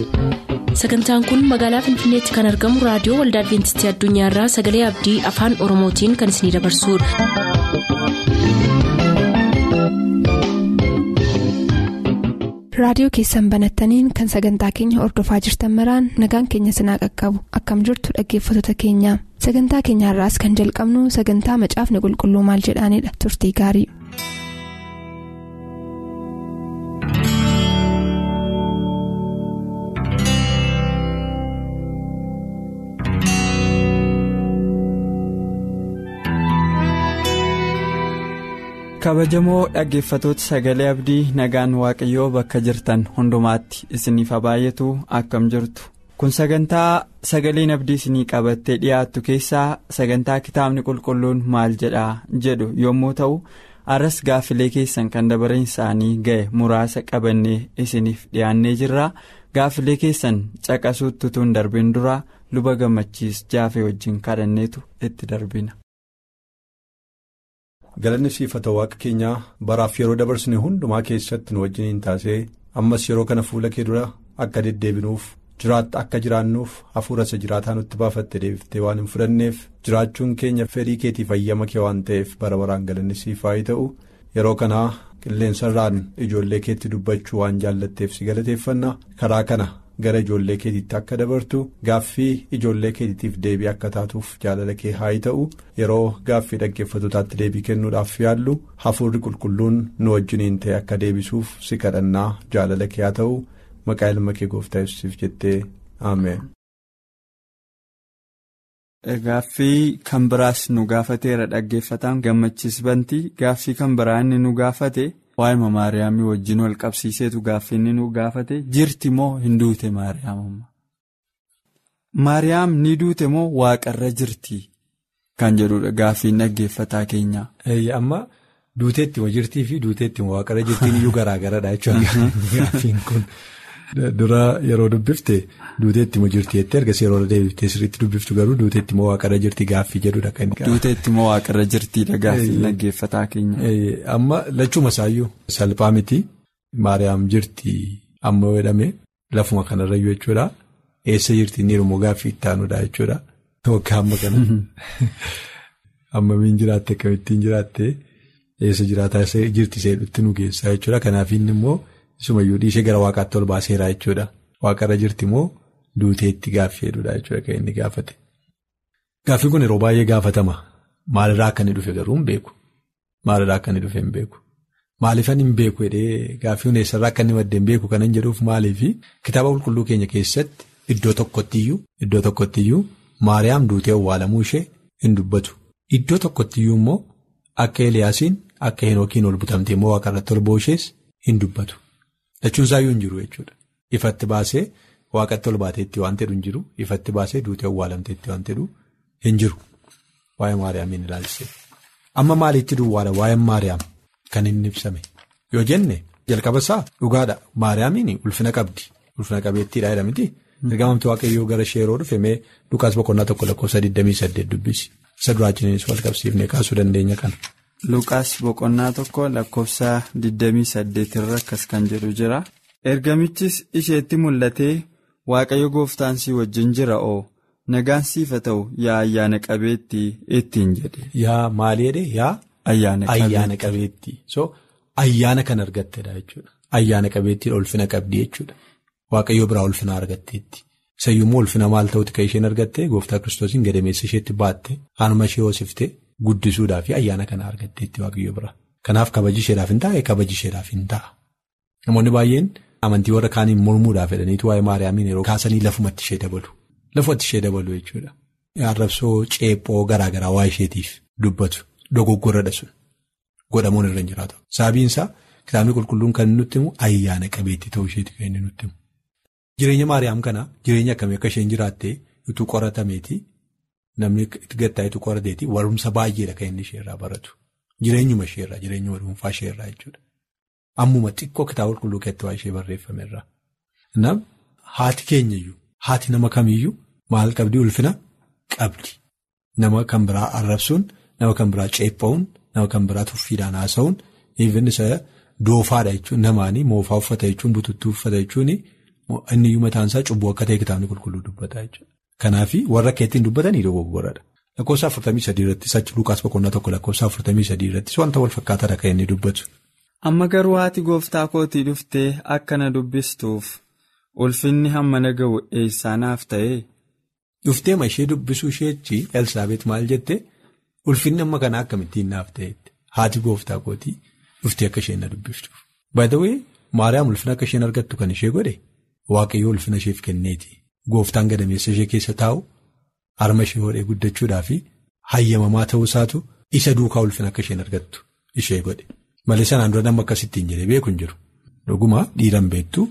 sagantaan kun magaalaa finfinneetti kan argamu raadiyoo waldaa adventistii addunyaarraa sagalee abdii afaan oromootiin kan isinidabarsudha. raadiyoo keessan banattaniin kan sagantaa keenya ordofaa jirtan maraan nagaan keenya sinaa qaqqabu akkam jirtu dhaggeeffattoota keenya sagantaa keenyaarraas kan jalqabnu sagantaa macaafni qulqulluu maal jedhaanidha turtii gaarii. kabajamoo dhaggeeffatoota sagalee abdii nagaan waaqayyoo bakka jirtan hundumaatti isiniif haa baay'atu akkam jirtu kun sagantaa sagaleen abdii isinii qabattee dhiyaattu keessaa sagantaa kitaabni qulqulluun maal jedhaa jedhu yommuu ta'u arras gaaffilee keessan kan dabareen isaanii ga'e muraasa qabannee isiniif dhiyaannee jirra gaaffilee keessan caqasuutti utuu hin darbin dura luba gammachiis jaafee wajjin kadhanneetu itti darbina. galanni siifata waaqa keenyaa baraaf yeroo dabarsine hundumaa keessatti nu wajjiniin taasee ammas yeroo kana fuula kee dura akka deddeebinuuf jiraatta akka jiraannuuf hafuura isa jiraataa nutti baafatte deebiftee waan hin fudhanneef jiraachuun keenya fedhii keetiif ayyama kee waan ta'eef bara baraan galanni siif haa ta'u yeroo kanaa qilleensarraan ijoollee keetti dubbachuu waan jaallatteef si galateeffanna karaa kana. gara ijoollee keetiitti akka dabartu gaaffii ijoollee keetiitiif deebii akka taatuuf jaalala kee haa ta'u yeroo gaaffii dhaggeeffatotaatti deebii kennuudhaaf yaallu hafuurri qulqulluun nu wajjiniin ta'e akka deebisuuf si kadhannaa jaalala kee haa ta'u maqaa ilma kee gooftaa yesuusiif jettee ameen. Gaaffii kan biraas nu gaafateera dhaggeeffataan gammachiis bantii gaaffii kan biraa inni nu gaafate. waa'ee maariyaamii wajjin wal qabsiiseetu gaaffii inni nu gaafate jirti moo hin duute maariyaamummaa maariyaam ni duute moo waaqarra jirti kan jedhudha gaaffiin dhaggeeffataa keenyaa. amma duuteetti moo jirtii fi duuteetti moo waaqarra jirtiin iyyuu garaagaradha jechuudha gaaffiin kun dura yeroo dubbifte duuteetti moo jirti jettee ergasii yeroo deebiftee sirriitti dubbiftu garuu duuteetti moo waaqarra jirti gaaffii jedhudha kan inni. duuteetti moo waaqarra jirtiidha gaaffiin dhaggeeffataa keenya. amma lachuma isaayyuu salphaa miti maariyaam jirti amma jedhame lafuma kanarrayyuu jechuudha eessa jirti inni immoo gaaffii itti aanudha jechuudha waggaa amma kana ammamiin jiraatte akkamittiin jiraatte eessa jiraataa jirti seedhutti nu geessaa jechuudha kanaaf inni immoo. Isumayyuu dhiishee gara waaqaatti ol baaseera jechuudha. Waaqarra jirti moo duuteetti gaaffii jedhudha jechuudha kan inni gaafate. Gaaffiin kun yeroo baay'ee gaafatama. Maalirraa akka inni dhufe garuu hin beeku. Maalirraa akka inni dhufe hin beeku. Maaliifan hin beeku jedhee gaaffii eessarraa akka inni maddee hin beeku kan hin jedhuuf maaliifi kitaaba qulqulluu keenya keessatti iddoo tokkottiyyuu iddoo tokkottiyyuu Maariyaam duutee awwaalamuu ishee hin dubbatu. Iddoo tokkottiyyuu immoo akka Eliyaasiin akka Henookiin ol butamtee immoo waaqarratti ol booshees hin dubbatu. Lachuun isaayyuu hin jiru jechuudha. Ifatti baasee waaqatti ol baateetti waan jedhu hin jiru. Ifatti baasee duutee awwaalamteetti waan jedhu hin jiru. Waa'ee Maariyaamiin ilaalchise. Amma maaliitti duwwaadha waa'een Maariyaam kan inni ibsame. Yoo jenne jalqaba isaa dhugaadha. Maariyaamiin ulfina qabdi. Ulfina qabeettiidha jedhamti. Ergamamti waaqayyoo gara ishee yeroo dhufe mee Lukaas boqonnaa tokko lakkoofsa 28 dubbisi. Isa duraachiniinis wal qabsiifnee kaasuu dandeenya kana. Luqaas boqonnaa tokko lakkoofsa 28 irra akkas kan jedhu jira. Ergamichis isheetti mul'atee Waaqayyo gooftaan si wajjin jira oo nagaan siif haa ta'u yaa ayyaana qabeettii ittiin jedhe. Yaa maali jedhee yaa. Ayyaana qabeettii. So ayyaana kan argattedha jechuudha. Ayyaana qabeettii ulfina qabdi jechuudha. Waaqayyo biraa ulfina argatteetti. Sayyummoo ulfina maal ta'utti kan isheen argattee gooftaa kiristoosiin gadameessa isheetti baatte aanuma ishee hoosiftee. Guddisuudhaa fi ayyaana kana argatteetti waaqayyo bira. Kanaaf kabaji isheedhaaf hin taa'e kabaji isheedhaaf hin ta'a. Namoonni baay'een amantii warra kaaniin mormuudhaaf jedhaniitu waa'ee Maariyaamiin yeroo kaasanii lafumatti ishee dabalu. Lafumatti ishee dabalu jechuudha. Arrabsoo ceephoo garaa garaa waa isheetiif dubbatu dogoggorradha sun godhamuun irra hin jiraatu. Sababiin isaa kitaabni qulqulluun kan nutti himu ayyaana qabeettii ta'uu isheeti kan inni nutti himu. Jireenya Maariyaam kana jireenya akkamii akka isheen jiraattee utuu qoratameeti. Namni itti gattaayitu qorateeti warumsa baay'eedha kan inni isheerraa baratu. Jireenyuma isheerraa jireenyuma dhuunfaa isheerraa jechuudha. Ammuma xiqqoo kitaaba qulqulluu keessatti waa ishee barreeffamerraa. Nam haati keenyayyuu haati nama kamiyyuu maal qabdi ulfina qabdi. Nama kan biraa arrabsuun nama kan biraa ceepha'uun nama kan biraa tuffiidhaan haasa'uun even isa doofaadha jechuun namaanii moofaa uffata jechuun bututtuu uffata jechuun inni iyyuu mataan isaa cubbuu akka ta'e kitaabni qulqulluu dubbata jechuudha. Kanaaf warra akka ittiin dubbatanii dogoggoradha. Lakkoofsa afurtamii sadii irrattis achi Lukaas boqonnaa tokko lakkoofsa afurtamii sadii irrattis wanta wal fakkaataadha kan inni dubbatu. Amma garuu haati gooftaa kootii dhuftee akka na dubbistuuf ulfinni hammana ga'u eessaa naaf ta'e. Dhuftee ma ishee dubbisuu isheetti Elsaabeet maal jette ulfinni amma kana akkamittiin naaf ta'etti haati gooftaa kootii dhuftee akka isheen na dubbiftuuf. Baay'ee Maariyaam ulfina akka isheen argattu kan ishee godhe waaqayyoo ulfina isheef kenneeti. Gooftaan gadameessa ishee keessa taa'u harma ishee hodhee guddachuudhaa fi hayyamamaa ta'uu isaatu isa duukaa ulfina akka isheen argattu ishee godhe. Malee sanaan dura nama akkasittiin jedhee beeku hin jiru. Dhuguma dhiiran beektu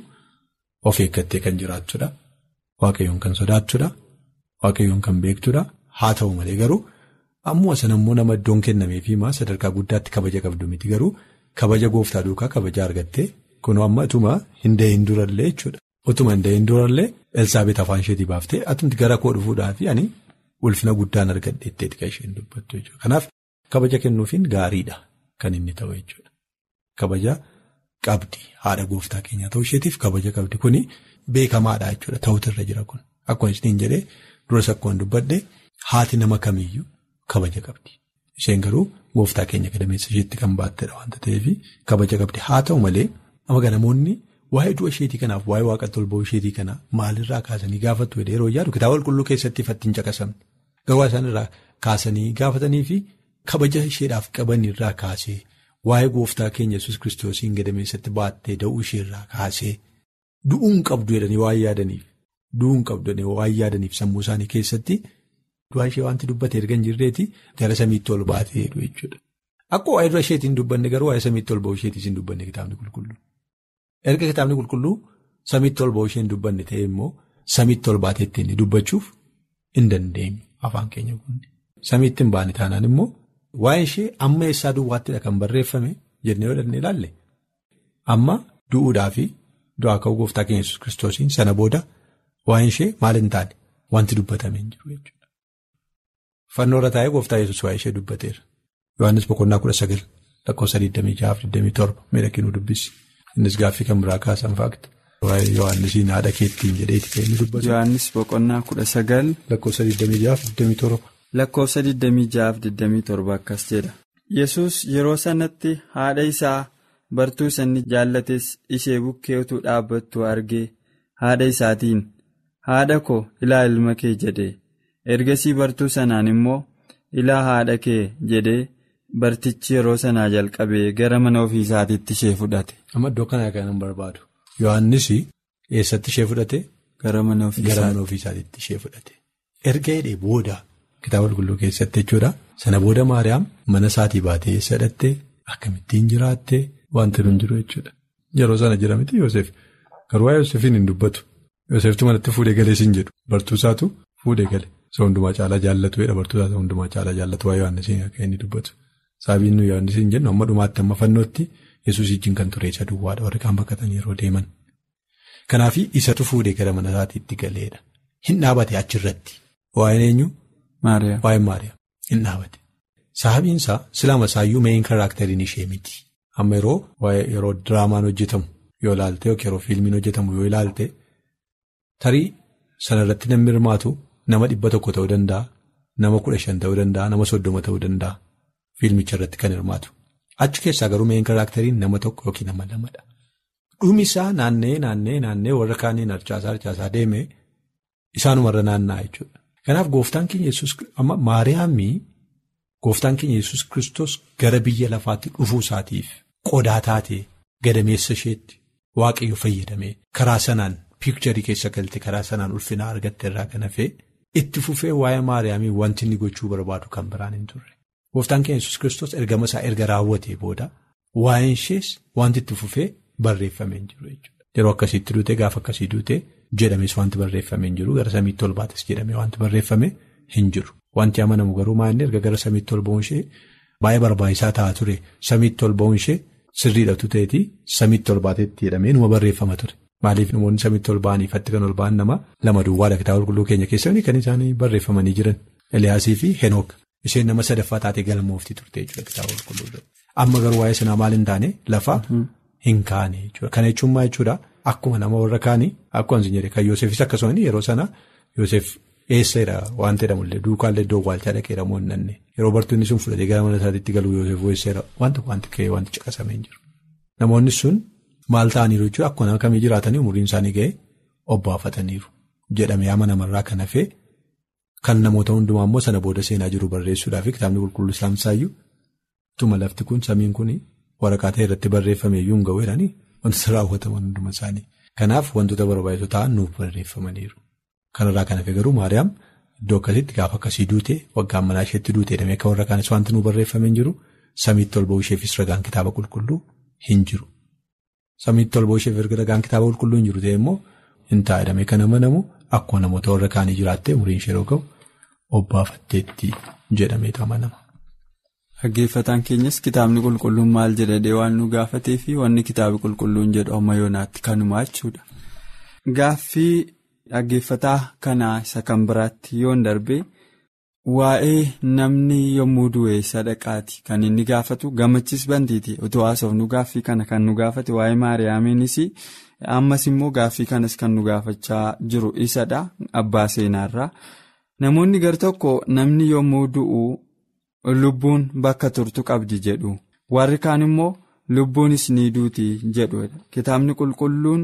of eeggattee kan jiraattudha. Waaqayyoon kan sodaattudha. Waaqayyoon kan beektudha. Haa ta'u malee garuu ammoo sana immoo nama iddoon kennameefii maa sadarkaa guddaatti kabaja qabdu miti garuu kabaja gooftaa duukaa kabaja argattee kunoo amma utuma hin dahin durallee jechuudha. Utuma hin dahin durallee Elsaabeet afaan isheetii baaftee atumti gara koo dhufuudhaa fi ani ulfina guddaan argadheetteeti kan isheen dubbattu jechuudha. Kanaaf kabaja kennuufiin gaariidha kan inni ta'u jechuudha. Kabaja qabdi haadha gooftaa keenyaa ta'uu isheetiif kabaja qabdi kuni beekamaadha jechuudha ta'utu irra jira kun akkuma isheen jedhee duras akkuma dubbadhe haati nama kamiyyuu kabaja qabdi. Isheen garuu gooftaa keenya gadameessa isheetti kan baattedha waanta ta'eef kabaja qabdi haa ta'u malee amma namoonni. Waa'ee du'a isheetii kanaaf waa'ee waaqatti ol ba'uu isheetii kana maalirraa kaasanii gaafattu yeroo yaadu kitaaba qulqulluu keessatti fattiin caqasamne garuu isaan irraa kaasanii gaafatanii fi kabaja isheedhaaf qaban irraa kaasee waa'ee gooftaa keenya yesus kiristoosiin gadameessatti baattee da'uu isheerraa kaasee du'uun qabdu jedhanii waan yaadaniif du'uun qabdu jedhanii waan yaadaniif sammuu isaanii keessatti du'a ishee wanti dubbate erga hin jirreeti gara samiitti ol baatee jedhu jechuudha. Akka waa'ee du'a isheetiin dubbanne garuu waa'ee samiitti ol ba'uu isheetiin hin dubbanne kitaabni qulqulluu. Erga kitaabni qulqulluu samiitti ol ba'uu isheen dubbanne ta'e immoo samiitti ol baatee ittiin dubbachuuf hin dandeenyu afaan keenya kunni. Samiitti hin baane taanaan immoo waa'ee ishee amma eessaa duwwaattidha kan barreeffame jennee yoo dandeenye ilaalle amma du'uudhaa fi du'aa ka'uu gooftaa keenya yesus kiristoosiin sana booda waa'ee ishee maal hin taane wanti dubbatame hin jiru jechuudha. Fannoo irra taa'ee gooftaa yesus waa'ee ishee dubbateera. Yohaannis boqonnaa kudha sagal lakkoofsa 26-27 miidhaginuu dubbisi. Innis gaaffii kan biraa kaasan faakta. Waa'ee Yohaannisiin haadha keettiin jedheeti kan inni dubbatu. Yohaannis boqonnaa kudha sagal. Lakkoofsa 26-27. Lakkoofsa 26-27 akkas jedha. Yesus yeroo sanatti haadha isaa bartuu sanni jaallates ishee bukkee utuu dhaabbattu argee haadha isaatiin haadha koo ilaa ilma kee jedhe ergasii bartuu sanaan immoo ilaa haadha kee jedhee. Bartichi yeroo sanaa jalqabee gara mana ofii isaatiitti ishee fudhate. Amma iddoo kanaa kan hin barbaadu. Yohaannis eessatti ishee fudhate? Gara mana ofii isaatiitti ishee fudhate. Erga hidhee booda kitaaba qulqulluu keessatti jechuudha. Sana booda Maariyaam mana isaatii baatee eessa hidhattee akkamittiin jiraattee wanti nun jiru jechuudha. Yeroo sana jira miti Yoosef. Garuu waa'ee Yoosefiin hin dubbatu. Yooseftu manatti fuudhee galee siin jedhu. Bartuu isaatu fuudhee gale. Isa hundumaa caalaa jaallatu jedha bartuu isaa hundumaa caalaa jaallatu waa'ee Yohaannisiin akka inni dubbatu. Saabiin nuyi Yohaannisiin jennu amma dhumaatti amma fannootti yesus ijjiin kan ture isa duwwaadha warri kaan bakkatan yeroo deeman. Kanaaf isatu fuudhee gara mana isaatiitti galeedha. Hin dhaabate achirratti. Waa'een eenyu? Maariyaam. Waa'een Maariyaam. Hin dhaabate. Sababiinsaa silama isaayyuu meeshaan karaakteriin ishee miti. Amma yeroo waa'ee yeroo diraamaan hojjetamu yoo ilaalte yookiin yeroo fiilmiin hojjetamu yoo ilaalte tarii sanarratti namni hirmaatu nama dhibba tokko ta'uu danda'a. Nama kudha shan ta'uu danda'a. Nama soddoma ta'uu danda'a. Fiilmicha irratti kan hirmaatu. Achi keessaa garuu meeshaan karaakteriin nama tokko yookiin nama lamadha. Dhumisaa naannee naannee naannee warra kaaniin harcaasaa harcaasaa deemee isaanumarra naanna'aa jechuudha. Kanaaf gooftaan keenya yesus amma Maariyaamii gooftaan keenya yesus kristos gara biyya lafaatti dhufuu isaatiif qodaa taatee gadameessa isheetti waaqayyo fayyadamee karaa sanaan piikcharii keessa galte karaa sanaan ulfinaa argatte irraa kan hafee itti fufee waa'ee Maariyaamii wanti inni gochuu barbaadu kan biraan hin turre. Gooftaan keenya yesus kristos ergama isaa erga raawwatee booda waa'een ishees wanti itti fufee barreeffamee hin jiru jechuudha. Yeroo akkasiitti duutee gaafa akkasii duutee jedhames wanti barreeffamee hin jiru gara samiitti ol baates jedhamee wanti barreeffamee hin jiru. Wanti amanamu garuu maa'inni erga gara samiitti ol ba'uun ishee baay'ee barbaachisaa ta'aa ture samiitti ol ba'uun ishee sirriidhatu ta'eeti samiitti ol baateetti jedhamee numa barreeffama ture. Maaliif namoonni samiitti ol ba'anii ifatti kan ol ba'an nama lama duwwaadha kitaaba qulqulluu keenya keessatti kan isaanii barreeffamanii jiran Eliyaasii fi Henook. Isheen nama sadaffaa taatee galmoofti turte jechuudha kitaaba qulqulluu. Amma garuu waa'ee sanaa maal hin taane lafa hin kaane jechuudha. Kana jechuun maal jechuudha akkuma nama warra kaanii akkuma hin jedhe kan Yoosefis akkasuma yeroo sana Yoosef eesseera waan jedhamullee duukaallee iddoo waalchaa dhaqeera moonnanne yeroo bartoonni sun fudhatee gara mana isaatti galuu Yoosef eesseera wanta wanti ka'ee wanti caqasamee hin jiru. Namoonni sun maal ta'aniiru jechuudha akkuma nama kamii jiraatanii umuriin isaanii ga'ee obbaafataniiru jedhamee ama namarraa kan hafee kan namoota hundumaa immoo sana booda seenaa jiru barreessuudhaaf kitaabni qulqulluu islaamsaayyuu tuma lafti kun samiin kun waraqaa ta'e irratti barreeffame iyyuu hin ga'u jedhanii wantoota raawwataman hunduma isaanii. Kanaaf wantoota barbaachisoo ta'an nuuf barreeffamaniiru. Kanarraa kan hafe garuu Maariyaam iddoo akkasitti gaafa akkasii duute waggaan manaa isheetti duute jedhamee akka warra kaanis wanti nuuf barreeffame hin jiru samiitti ol ba'uu isheefis ragaan kitaaba qulqulluu hin jiru. Samiitti ol ba'uu isheef ragaan kitaaba qulqulluu hin jiru ta'e immoo hin ta'a jedhamee kan amanamu akkuma namoota warra kaanii jiraattee umriin ishee yeroo ga'u obbaafatteetti jedhameetu amanama. Dhaggeeffataan keenyas kitaabni qulqulluun maal jedhadhee waan nu gaafatee fi wanni kitaabni qulqulluun jedhu amma yoonaatti kanumaa jechuudha. Gaaffii dhaggeeffataa kanaa isa kan biraatti yoon darbe waa'ee namni yommuu du'e sadaqaati kan inni gaafatu gammachis bantiiti utuu haasofnu gaaffii kana kan nu gaafate waa'ee maariyaamiinis ammas immoo gaaffii kanas kan nu gaafachaa jiru isadha abbaa seenaarraa namoonni gar tokko namni yommuu du'u. Lubbuun bakka turtu qabdi jedhu warri kaan immoo lubbuunis ni duuti jedhu kitaabni qulqulluun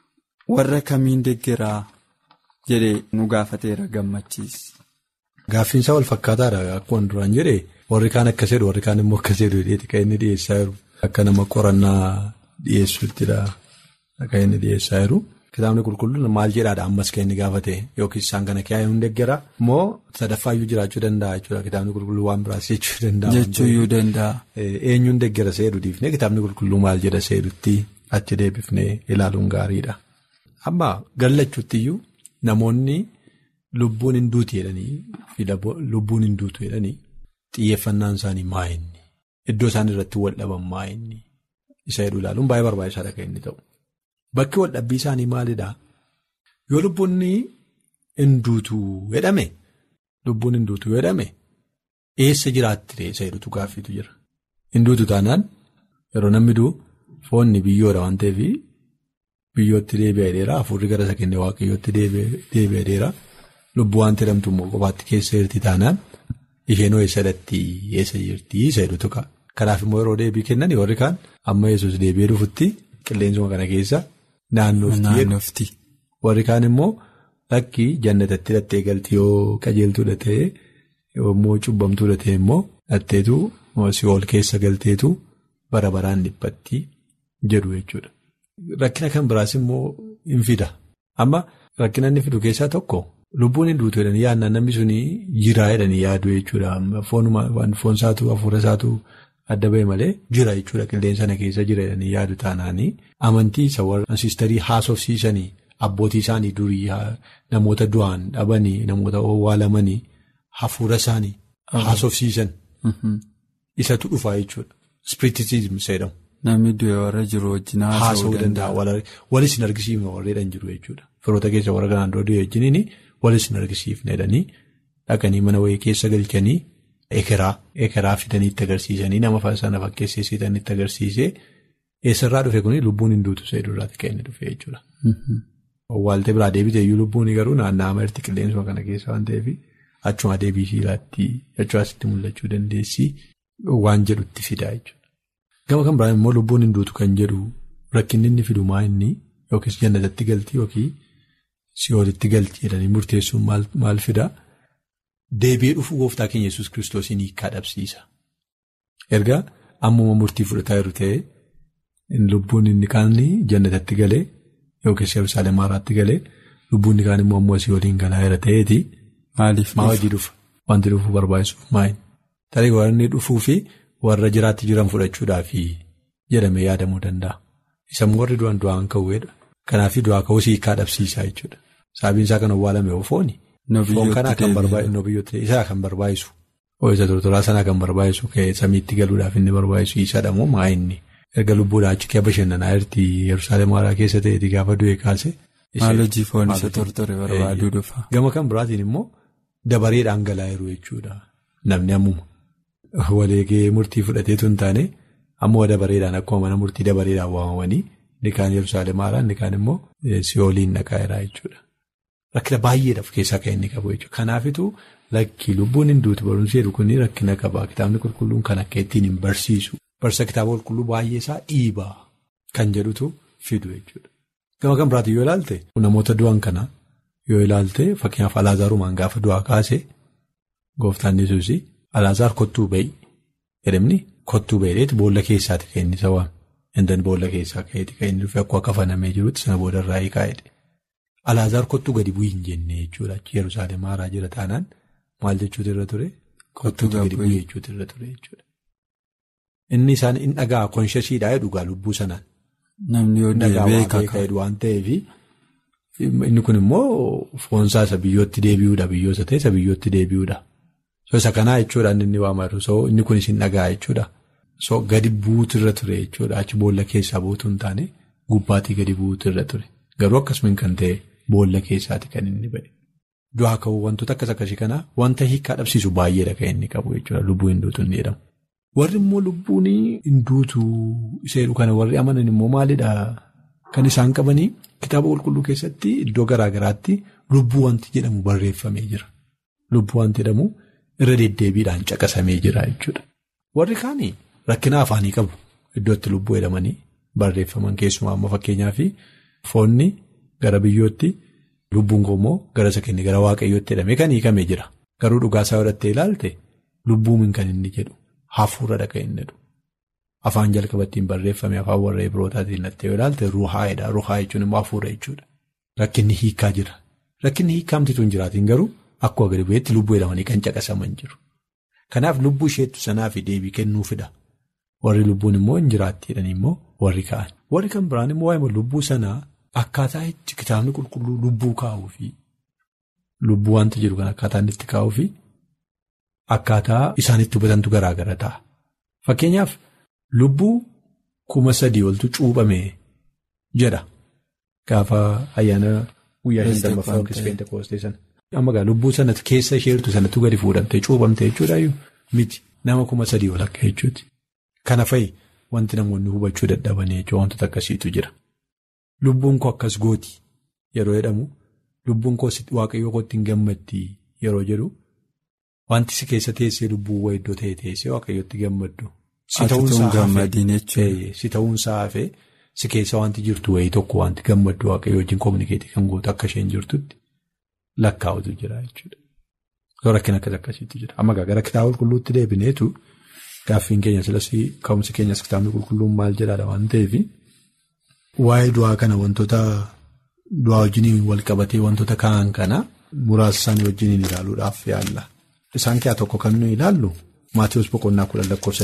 warra kamiin deggeraa jedhee nu gaafateera gammachiis. Gaaffiinsaa wal fakkaataadha akkuma duraan jedhee warri kaan akkas jedhu warri kaan immoo akkas jedhu dheedhi kan inni dhiyeessaa jiru akka nama qorannaa dhiyeessuuttidha kan inni dhiyeessaa jiru. Kitaabni qulqulluun maal jedhaadha ammas kan inni gaafate yookiin isaan kana kiyaa'ee hin deggera moo sadaffaayyuu jiraachuu danda'a jechuudha kitaabni qulqulluu waan biraas jechuu danda'a. Jechuuyyuu danda'a. Eenyuun deggera seedu dhiifnee kitaabni qulqulluu maal jedha seedutti achi deebifnee ilaaluun gaariidha. Amma gallachuuttiyyuu namoonni lubbuun hin duutu jedhanii fi lubbuun hin duutu jedhanii xiyyeeffannaan isaanii maa inni iddoo isaan irratti wal dhaban maa inni isa jedhu ilaaluun baay'ee barbaachisaadha kan inni ta'u. Bakki waldhabbii isaanii maalidhaa? Yoo lubbuun hin duutu jedhame lubbuun hin duutu jedhame eessa jiraatti isa jedhutu gaaffiitu jira. Hin duutu taanaan yeroo namni du'u foonni biyyoodha waan ta'eef biyyootti deebi'ee dheera hafuurri gara isa kennee waaqayyootti deebi'ee dheera lubbuu waan jedhamtu immoo kophaatti keessa jirti taanaan isheenoo eessadatti eessa jirti isa jedhutu ka'a. Kanaaf immoo yeroo deebii kennan warri kaan amma yesus deebi'ee dhufutti qilleensuma kana keessa. Naannofti. Warri kaan immoo lakkii jannatatti dhattee galti yoo qajeeltuudha ta'e yommuu cubbamtuudha ta'e immoo dhatteetu si'ool keessa galteetu bara baraan dhiphatti jedhu jechuudha. Rakkina kan biraas immoo hin fida. Amma rakkina inni fidu keessaa tokko lubbuun hin duutu jedhanii yaadnaan namni suni jiraa jedhanii yaadu jechuudha. Foon isaatu hafuura isaatu. Adda ba'e malee jira jechuudha qilleensa sana keessa jira jedhanii yaadu taanaanii amantii isa warra siistarii haasofsiisanii abbootii isaanii durii namoota du'an dhabanii namoota owwaalamanii hafuura isaanii haasofsiisan isatu dhufaa jechuudha. Ispiritisizim jedhamu. Namni du'e warra jiru wajjin haasa'uu danda'a. Walis hin argisiifne warreedhaan jiru jechuudha. Firoota keessa warra kanaan dura du'e wajjiniin walis hin argisiifne jedhanii dhaqanii mana wayii keessa galchanii. Ekeraa ekeraa fidanii itti agarsiisanii nama sana fakkeessisan itti agarsiisee eessarraa dhufe kuni lubbuun hin duutu isa irraatti kan inni dhufe jechuudha. Waaltee biraa deebitee iyyuu lubbuun garuu naanna'aa marti qilleensuma kana keessa waan ta'eef achuma deebii shiilaatti achumaasitti mul'achuu dandeessi waan jedhutti fidaa jechuudha. Gama kan biraan immoo lubbuun hin duutu kan jedhu rakkinni inni fidu maa inni yookiis jannatatti galti yookiin si'oolitti galti jedhanii murteessuun maal fidaa? Deebi'ee dhufuu gooftaa keenya yesus kiristoosiin hiikaa dhabsiisa. Erga ammuma murtii fudhataa jiru ta'ee lubbuun inni kaan jannatatti galee yookiis Yerusaalem haaraatti galee lubbuun inni kaan immoo ammoo asii waliin galaa jira ta'eeti. Maaliif maa hojii dhufa? Wanti dhufuu barbaachisuuf maayin? Tarii warri dhufuu fi warra jiraatti jiran fudhachuudhaaf jedhamee yaadamuu danda'a. Isa warri du'an du'aan ka'uudha. Kanaaf du'aa ka'uus hiikaa dhabsiisaa jechuudha. Sababiin isaa kan owwaalame oofooni. Foon kanaa kan barbaachisu isaa kan barbaachisu ooyiruu tortoraa sanaa kan barbaachisu ka'ee samiitti galuudhaaf inni barbaachisu isaadha moo maa inni erga lubbuudhaa achi kee bashannanaa jirti Yerusaalem haaraa keessa ta'eeti gaafa du'e kaase. Maal hojii foon isa tortore barbaaduu dhufa. Gama kan biraatiin immoo dabareedhaan galaa jiru jechuudha namni ammuma waleegee murtii fudhateetu hin taane ammoo dabareedhaan akkuma mana murtii dabareedhaan waamamanii inni kaan Yerusaalem haaraa inni kaan immoo si'ooliin dhaqaa jechuudha. Rakkina baay'eedhaaf keessaa kan inni qabu jechuudha. Kanaafituu lakki lubbuun hin duutu barumsi jedhu kun rakkina qaba. Kitaabni qulqulluun kan akka ittiin hin barsiisu. Barsa kitaaba qulqulluu baay'ee isaa dhiibaa kan jedhutu fidu jechuudha. Gama kan biraatti yoo ilaalte namoota du'an kana yoo ilaalte fakkeenyaaf Alaazarumaan gaafa du'aa kaase gooftaan Yesuus Alaazaar kottuu ba'i jedhamni kottuu ba'iidheeti boolla keessaati kan inni isa waame. Indan boolla keessaa ka'eeti kan inni dhufe akkuma kafanamee jirutti sana boodarraa hiikaa'edha. Alaazaar kottuu gadi bu'ii hin jenne jechuudha. Achi Yerusaalem haaraa jira taanaan maal jechuutu irra ture? Kottuu gadi bu'ii jechuutu irra ture jechuudha. Inni isaan in dhagaa konshasiidhaa jedhugaa lubbuu sanaan. Namni yoo deebi'ee kaka waan ta'eef inni kun immoo foonsaa isa biyyootti deebi'uudha biyyoota ta'e isa biyyootti deebi'uudha. So isa kanaa jechuudhaan inni waamatu so inni kun isin dhagaa jechuudha. So gadi buutu irra ture jechuudha achi boolla keessaa buutu hin taane gubbaatii gadi buutu irra ture garuu akkasumas kan ta'e boolla keessaati kan inni bade. Du'aa ka'uu wantoota akkas akkasii kanaa wanta hiikaa dhabsiisu baay'eedha kan inni qabu jechuudha lubbuu hin duutu inni jedhamu. Warri immoo lubbuun hin duutu isa kana warri amanan immoo maalidhaa kan isaan qabanii kitaaba qulqulluu keessatti iddoo garaa garaatti lubbuu wanti jedhamu barreeffamee jira. Lubbuu wanti jedhamu irra deddeebiidhaan caqasamee jira jechuudha. Warri kaanii rakkina afaanii qabu iddootti lubbuu jedhamanii barreeffaman keessumaa amma fakkeenyaaf foonni gara biyyootti lubbuun immoo gara isa kenne gara waaqayyootti jedhamee kan hiikamee jira. Garuu dhugaasaa godhattee ilaalte lubbuun kan inni jedhu. Hafuura dhaqa inni jedhu afaan jalqabattiin barreeffame afaan warra Ibrootaatiin dhattee yoo ilaalte ruhaa'edha. Ruhaa jechuun immoo hafuura jechuudha. Rakkinni hiikaa jira. Rakkinni hiikamtitu hin jiraatiin garuu akkuma gadi bu'eetti lubbuu jedhamanii kan caqasaman jiru. Kanaaf lubbuu isheettu sanaa fi deebii kennuufidha. Warri lubbuun immoo hin jiraattiidhaan immoo warri ka'an. Warri kan biraan immoo waa'ee lubbuu sanaa akkaataa itti kitaabni qulqulluu lubbuu kaa'uu fi lubbuu wanta jiru kan akkaataa inni itti kaa'uu fi. Akkaataa isaanitti hubatantu garaa gara ta'a. Fakkeenyaaf lubbuu kuma sadii oltu cuuphame jedha. Gaafa ayyaana guyyaa shantammaffaa yookiis peentekoostee sana. Amma gaa lubbuu sanatti keessa isheertu sanatti gadi fuudhamtee cuuphamte jechuudhaayyuu miti nama kuma sadii ol akka jechuuti. Kana fa'i wanti namoonni hubachuu dadhabanii jechuudha wantoota akkasiitu jira. Lubbuun koo akkas gooti yeroo jedhamu lubbuun koo waaqayyoo kootti hin gammaddi yeroo jedhu. Wanti si keessa teessee lubbuuwwan iddoo ta'e teessee waaqayyootti gammaddu. Si ta'uunsaa hafee si keessa wanti jirtu wayii tokko wanti gammaddu waaqayyoo wajjin kominikeetii kan gootu akka isheen jirtutti lakkaa'utu jira jechuudha. Rakkina akkas akkasiitu jira. Amma gara kitaaba qulqulluutti deebineetu gaaffiin keenya silas ka'umsi keenyas kitaabni qulqulluun maal jedhaadha waan ta'eef waa'ee du'aa kana wantoota du'aa wajjin wal qabatee wantoota ka'an kana muraasa isaanii wajjin ilaaluudhaaf yaalla. Isaan keessaa tokko kan nuyi ilaallu Maatiyus Boqonnaa kudhan lakkoofsa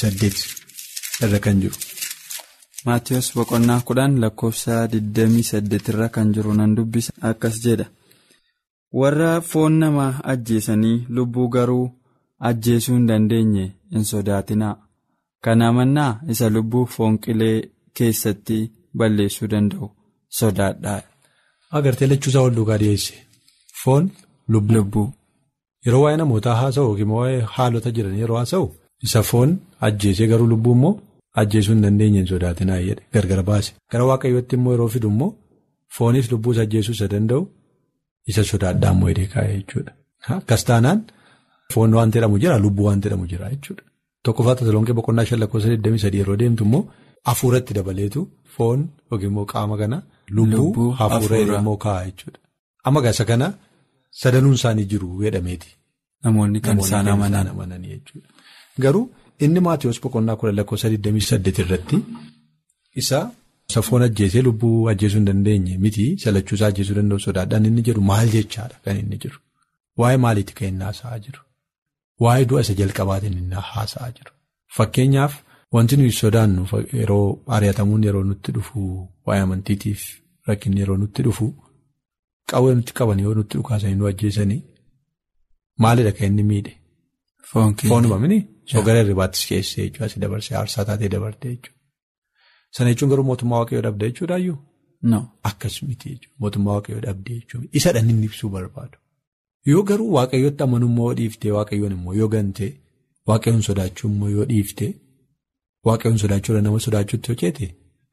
28 irra kan jiru. Maatiyus Boqonnaa kudhan lakkoofsa 28 irra kan jiru nan dubbisa akkas jedha. Warra foon namaa ajjeesanii lubbuu garuu ajjeesuu hin dandeenye hin sodaatinaa. Kana mannaa isa lubbuu foon qilee keessatti balleessuu danda'u sodaadhaa. Agartee lachuusaa wal duukaa dhiyeesse. Foon lubbuu. Yeroo waa'ee namootaa haasa'u yookiin waa'ee haalota jiran yeroo haasa'u isa foon ajjeesee garuu lubbuu immoo ajjeesuu hin dandeenye hin sodaatinaa jedhe gargar baase. Gara waaqayyootti immoo yeroo fidu immoo foonis lubbuus ajjeesuu isa danda'u isa sodaadhaa immoo hidhee kaa'ee jechuudha. Akkas taanaan foon waan jedhamu jira lubbuu waan jedhamu jira jechuudha. Tokkoffaa Tasalonqee boqonnaa shan lakkoofsa 23 yeroo deemtu immoo hafuuratti dabaleetu foon yookiin immoo qaama kana lubbuu hafuura immoo kaa'a jechuudha. Amma gaasa kana. Sadanuun isaanii jiru jedhameeti. Namoonni kan isaan amanan jechuudha. Garuu inni Maatiyus boqonnaa kudha lakkoofsa 28 irratti isa foon ajjeesee lubbuu ajjeesuu hin dandeenye miti salachuusaa ajjeesuu danda'u sodaadhaan inni jedhu maal jechaadha kan inni jiru. Waa'ee maaliitti kan inni haasa'aa jiru? Waa'ee du'a isa jalqabaatiin inni haasa'aa jiru. Fakkeenyaaf wanti nuyi sodaannu yeroo ari'atamuun yeroo nutti dhufu waa'ee amantiitiif rakkinni yeroo nutti dhufu. Qawwee nutti qaban yoo nutti dhukaasanii nu ajjeesanii maalidha kan inni miidhe? Foonuma mini sogara irribaattis keessee jechuudha asii dabarsee aarsaa taatee dabartee jechuudha. Sana jechuun garuu mootummaa waaqayyoo dhabde jechuudhaayyuu? Akkas miti jechuudha mootummaa waaqayyoo dhabde jechuudha isa dhan inni ibsuu barbaadu. Yoo garuu waaqayyootti amanummaa yoo dhiiftee waaqayyoon immoo yoo gantee waaqayyoon sodaachuu immoo yoo dhiiftee waaqayyoon sodaachuudha nama sodaachuutti hojjete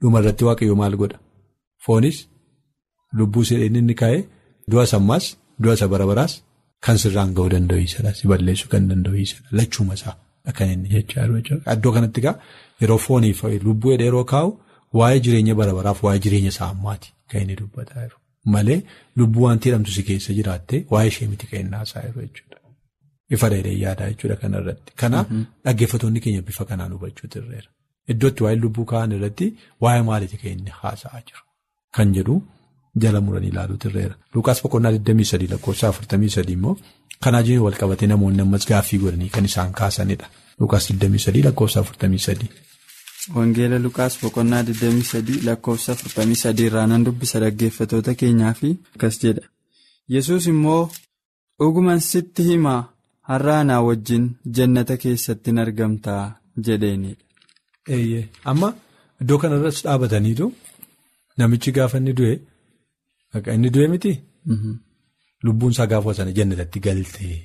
dhumarratti waaqayyo maal godha foonis lubbuu sidheen inni kaa'ee du'a sammaas du'a isa bara baraas kan sirraan ga'uu danda'u isadha si balleessuu kan danda'u isadha lachuuma isaa kan inni jechaa jiru iddoo kanatti egaa yeroo fooniif lubbuu yeroo kaa'u waa'ee jireenya bara baraaf waa'ee jireenya isaa ammaati kan inni dubbataa jiru malee lubbuu wanti jedhamtu si keessa jiraattee waa'ee ishee miti kan inni haasa'aa jiru jechuudha. Ifa dheedhee yaadaa jechuudha kanarratti. Kanaaf dhaggeeffattoonni keenya bifa kanaan hubachuu dirreera. Iddootti waa'ee lubbuu kaa'an irratti waa'ee maaliiti kan inni haasa'aa jiru kan jedhu jala muranii ilaaluu dirreera. Lukaas boqonnaa 23 lakkoofsa 43 immoo kanaa jiru wal qabatee namoonni ammas gaaffii godhanii kan isaan kaasanidha. Lukaas 23 lakkoofsa 43. Wangeela Lukaas boqonnaa 23 lakkoofsa 43 irraa nan dubbisa dhaggeeffattoota keenyaa fi akkas jedha. Yesuus immoo dhuguman sitti himaa. har'a anaa wajjin jannata keessatti hin argamtaa jedheenidha. Eeyyee amma iddoo kanarras dhaabataniitu namichi gaafa inni du'e inni du'e miti lubbuun isaa gaafa sana jannatatti galtee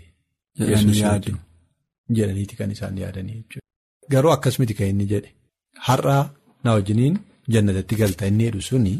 jedhaniiti kan isaan yaadanii jechuudha. Garuu akkas miti kan inni jedhe har'a na wajjiniin jannatatti galta inni jedhu suni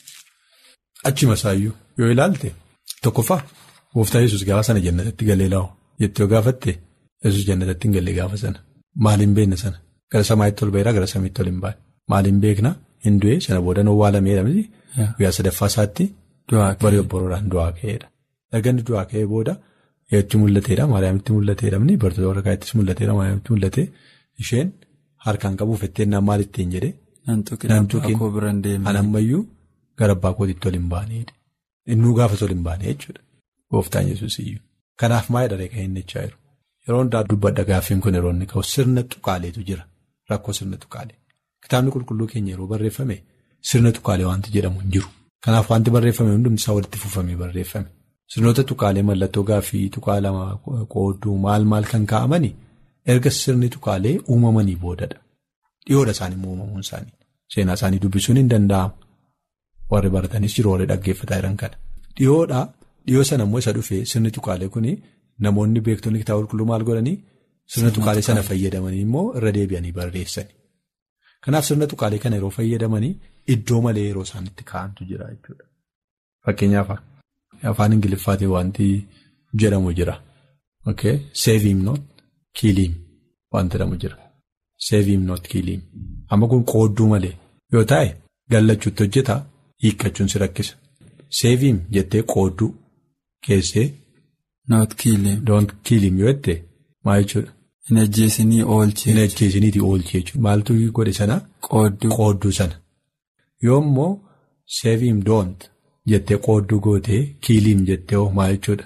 achuma isaayyuu yoo ilaalte tokkoffaa gooftaa yesus gaafa sana jannatatti galee laa'u. Jettee gaafatte yesus jannatatti hin galle gaafa sana maaliin beekna sana gara samaa'itti ol ba'eera gara samiitti ol hin baane maaliin beekna hin du'e sana booda owwaalameedha miti guyyaa sadaffaa isaatti barii obboroodhaan du'aa ka'eedha. Erga inni du'aa ka'ee booda eetti mul'ateedha maariyaamitti mul'ateedha miti bartoota warra kaayittis mul'ateedha maariyaamitti mul'ate isheen harkaan qabuuf etteenyaan maal ittiin jedhee. Nan tuqin anammayyuu gara abbaa kootiitti ol hin baaneedha. Innuu gaafas ol hin baane jechuudha gooftaan yesus iyyuu. Kanaaf maal dharee kan inni jechaa jiru yeroo hundaa dubbadha gaaffiin kun yeroo inni ka'u sirna tuqaaleetu jira rakkoo sirna tuqaalee kitaabni qulqulluu keenya yeroo barreeffame sirna tuqaalee wanti jedhamu hin jiru kanaaf wanti barreeffame hundumti isaa walitti fufamee barreeffame sirnoota tuqaalee mallattoo gaaffii tuqaa lama qoodduu maal maal kan kaa'amani erga sirni tuqaalee uumamanii boodadha dhiyoodha isaanii immoo uumamuun isaanii seenaa isaanii dubbisuun hin danda'amu warri baratanis jiru warri dhaggeeffataa jiran kana dhiyoodha. Dhiyoo sana immoo isa dhufee sirni tuqaalee kun namoonni beektonni kitaaba qulqulluu maal godhanii sirna tuqaalee sana fayyadamanii immoo irra deebi'anii barreessani. Kanaaf sirna tuqaalee kana yeroo fayyadamanii iddoo malee yeroo isaan itti kaa'antu jira jechuudha. Fakkeenyaaf afaan Ingiliffaatiin wanti jedhamu jira. Save him not kill him wanti jedhamu jira. Save him not kill him. Amma kun qoodduu malee yoo taa'e gallachuutti hojjeta hiikkachuun si rakkisa. Save him jettee qoodduu. Keessee. Not kill him. Don't kill him yoo jette maal jechuudha. Hin ajjeesinii oolchee. Hin ajjeesiniiti oolchee jechuudha. Maaltu godhe sana. Qoodduu. Qoodduu sana. Yoo immoo save him don't jettee qoodduu gootee kill him jettee hoo maal jechuudha.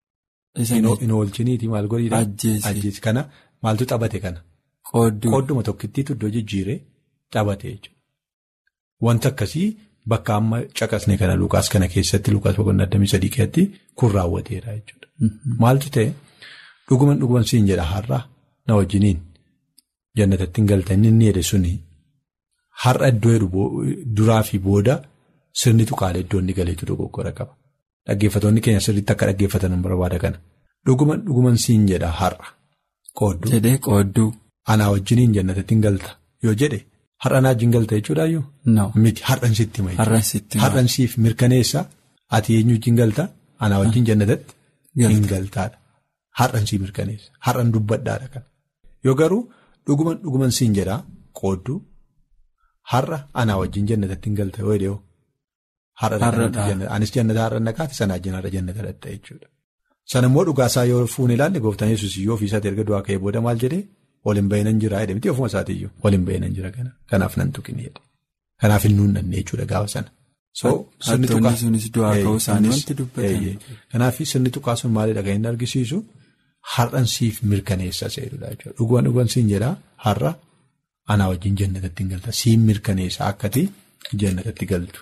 Hin oolchiniiti maal godhiidha. Ajjeesi. Ajjeesi kana maaltu xabate kana. Qoodduu. Qoodduma tokkittiitu iddoo jijjiiree xabate jechuudha. Wanta akkasii. Bakka amma caqasne kana Lukaas kana keessatti Lukaas boqonnaa 23 keessatti kun raawwateera jechuudha. Maaltu ta'e dhuguman dhuguman siin jedha har'a na wajjiniin jannatatti hin galta inni inni jedhe suni har'a iddoo jedhu duraa fi booda sirni tuqaalee iddoo inni galeetu dogoggora qaba. Dhaggeeffattoonni keenya sirriitti akka dhaggeeffatan barbaada kana. Dhuguman dhuguman siin jedha har'a. Qoodduu. Jedhee qoodduu. Anaa wajjiniin jannatatti hin galta yoo jedhe. Har'a naa wajjin galta jechuudhaayyuu. No. Miti har'an sitti mayi. Har'an sitti mayi. Har'an siif mirkaneessa ati eenyu wajjin galta anaa wajjin jannatatti hin galtaadha. Har'an sii mirkaneessa. Har'an dubbadhaadha kan. Yoo garuu dhuguman dhuguman siin jedhaa qoodduu har'a anaa wajjin jannatatti hin galta yoo jedhee anis jannata har'a naqaati sana wajjin har'a jannata dhatta jechuudha. Sana immoo dhugaasaa yoo fuune ilaalle gooftaan yesuus yoo ofiisaatti erga du'aa ka'ee booda maal jedhee. Waliin ba'inan jira jedhe miti ofuma isaatiiyyuu waliin ba'inan jira kana kanaaf nan tuqini jedhe kanaaf hin nuunnanne jechuudha gaafa sana. Hattoonni sunis du'aa ka'uu isaanii wanti dubbatan. Kanaaf sirni tuqaa sun maalidha kan inni argisiisu har'an siif mirkaneessa seerudha jechuudha dhuguman dhuguman siin jedhaa har'a anaa wajjin jannatatti hin galta siin mirkaneessa akkati jannatatti galtu.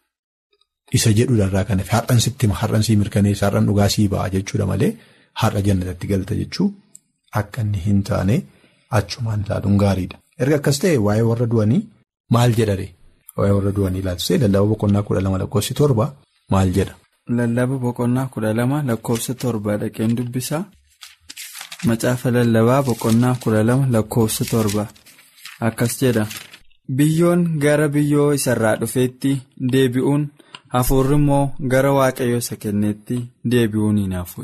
Isa jedhuudhaarraa kan hafe har'an sitti har'an sii mirkaneessa har'an dhugaa sii ba'a jechuudha malee har'a jannatatti galta jechuu akka inni hin taane. Achumaan ilaaluun gaariidha. Erga akkas ta'e waa'ee warra du'anii maal jedhare? Waa'ee warra du'anii ilaalchisee lallaba boqonnaa kudha lama lakkoofsi torba maal jedha? Lallaba boqonnaa kudha lama lakkoofsa torba dhaqeen dubbisaa. Macaafa lallabaa boqonnaa kudha lama lakkoofsa torba akkas jedha. biyyoon gara biyyoo isarraa dhufeetti deebi'uun hafuurri immoo gara waaqayyoo isa kenneetti deebi'uun hin hafu.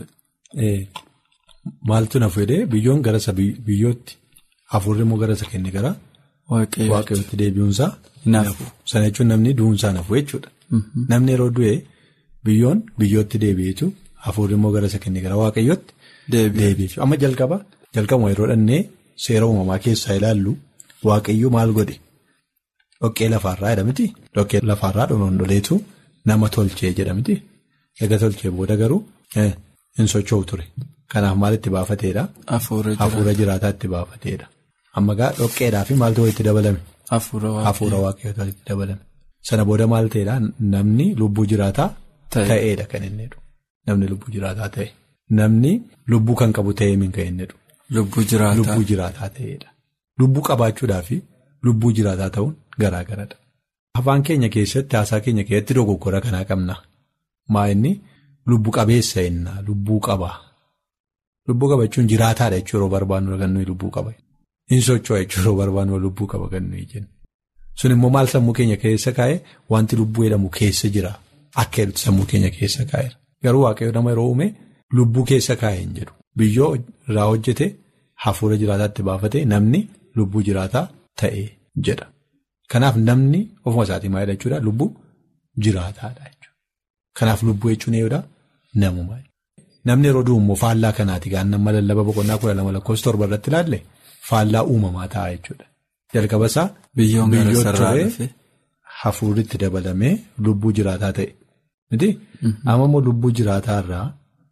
Maaltu nafu jedhee biyyoon gara isa biyyootti hafuurri immoo gara isa kenne gara waaqayyootti deebi'uunsaa nafu. Sana jechuun namni du'uunsaa nafu jechuudha. Namni yeroo du'e biyyoon biyyootti deebi'eetu hafuurri immoo gara isa kenne gara waaqayyootti deebi'eetu. Amma jalqaba jalqabuma yeroo dhannee seera uumamaa keessaa ilaallu waaqayyoo maal godhe dhoqqee lafaarraa jedhamti. Dhoqqee lafaarraa dhonoondoleetu nama tolchee jedhamti. Egaa tolchee booda garuu hin socho'u ture. Kanaaf maal itti baafateedha? Hafuura jiraataa itti baafateedha. Amma gaa dhoqqeedhaa fi maaltu walitti dabalame? Hafuura waaqayyoota walitti dabalame. Sana booda maal ta'eedha? Namni lubbuu jiraataa ta'eedha kan inni jedhu. Namni lubbuu jiraataa ta'e. Namni lubbuu kan qabu ta'ee min kan inni jedhu. Lubbuu jiraataa. Lubbuu jiraataa ta'eedha. Lubbuu qabaachuudhaa fi lubbuu jiraataa ta'uun garaa garadha. Afaan keenya keessatti haasaa keenya keessatti dogoggora kanaa qabna. Maa inni lubbu qabeessa jennaa lubbuu qaba. Lubbuu qaba jechuun jiraataadha jechuun yeroo barbaannu kan nuyi lubbuu qaba. Hin socho'a jechuun yeroo barbaannu lubbuu qaba kan nuyi jennu. Sun immoo maal sammuu keenya keessa kaa'e wanti lubbuu jedhamu keessa jira. Akka jedhutti sammuu keenya keessa kaa'eera. Garuu waaqayyo nama yeroo uume lubbuu keessa kaa'e hin jedhu. Biyyoo irraa hojjete hafuura jiraataatti baafate namni lubbuu jiraataa ta'e jedha. Kanaaf namni ofuma isaatii maal jechuudha lubbuu jiraataadha jechuudha. Kanaaf lubbuu jechuun eeyyudha namuma. Namni yeroo du'u immoo faallaa kanaati gaan nama lallaba boqonnaa kudha lama lakkoofsa torba irratti ilaalle faallaa uumamaa ta'a jechuudha. Jalqaba isaa biyyoon ture hafuurri itti dabalamee lubbuu jiraataa ta'e. Miti amma immoo lubbuu jiraataa irraa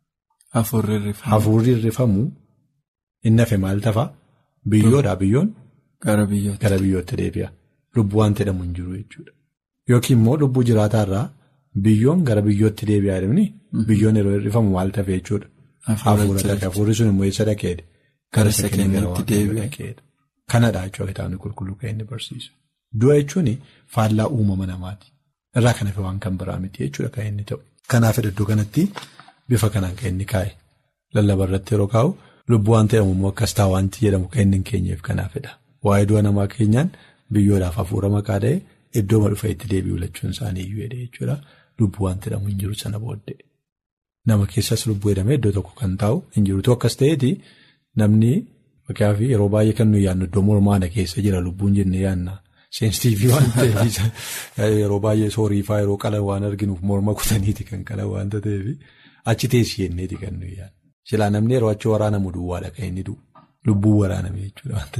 hafuurri irrifamu inni hafe maal tafa biyyoodhaa biyyoon gara biyyootti deebi'a. Lubbuu waan jedhamu hin jiru jechuudha. Yookiin immoo lubbuu jiraataa irraa biyyoon gara biyyootti deebi'aa jedhamni biyyoon yeroo hir'ifamu maal tafe jechuudha. Hafuura dhaqee hafuurri sun immoo eessa dhaqeedha? Gara isa kenneetti deebi'e. Kanadha jechuudha kitaabni qulqulluu kan inni barsiisu. Du'a jechuun faallaa uumama namaati. Irraa kan hafe waan kan biraa miti jechuudha kan inni ta'u. Kanaaf iddoo kanatti bifa kanaan kan inni kaa'e. Lallaba irratti yeroo kaa'u lubbuu waan jedhamu immoo akkas ta'a wanti jedhamu kan inni hin keenyeef kanaafidha. Waa'ee du'a namaa keenyaan biyyoodhaaf hafuura maqaa dha'e iddooma dhufa itti deebi'u lachuun isaanii iyyuu jedhee jechuudha. Lubbuu waan jedhamu hin jiru sana booddee. Nama keessas lubbuu jedhamee iddoo tokko kan taa'u hin jirutu akkas ta'eeti namni fakkaaaf yeroo baay'ee kan nuyi yaadnu iddoo mormaana keessa jira lubbuun jennee yaadna. Seensiitiivii waan ta'eef yeroo baay'ee sooriifaa yeroo qalan waan arginuuf morma kutaniiti kan qalan waanta ta'eef achi teessi jenneeti kan nuyi yaadnu. Silaa namni yeroo achi waraanamu duwwaadha kan inni du'u. Lubbuu waraaname jechuudha waanta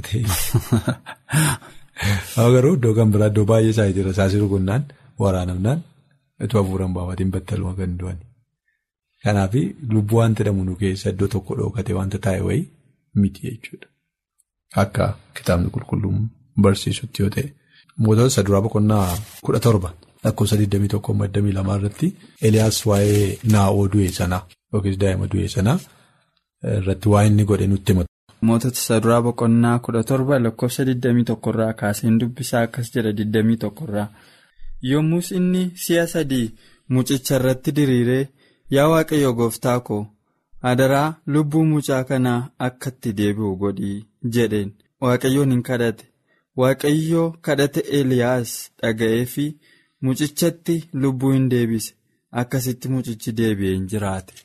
ta'eef. Garuu iddoo kan biraa iddoo baay'ee isaa jira saasii rukunnaan waraanamnaan itti hafuuran baafatiin battaluma kan du'ani. Kanaaf lubbuu waan jedhamu nu keessa iddoo tokko dhookate wanta taa'e wayii miti jechuudha. Akka kitaabni qulqulluun barsiisutti yoo ta'e. Mootota isa duraa boqonnaa kudha torba lakkoofsa 21-22 irratti Eliyaas waa'ee naa'oo du'e sanaa yookiis daa'ima du'e sanaa irratti waa inni godhe nutti himatu. Mootota isa duraa boqonnaa kudha torba lakkoofsa 21 irraa kaaseen dubbisaa akkas jedha 21 irraa. Yommus inni si'a sadii mucicha irratti diriiree yaa waaqayyo gooftaa koo adaraa lubbuu mucaa kanaa akka itti deebi'u godhii jedheen waaqayyoon hin kadhate. Waaqayyoo kadhate Eliyaas dhaga'ee fi mucichatti lubbuu hin deebise akkasitti mucichi deebi'ee hin jiraate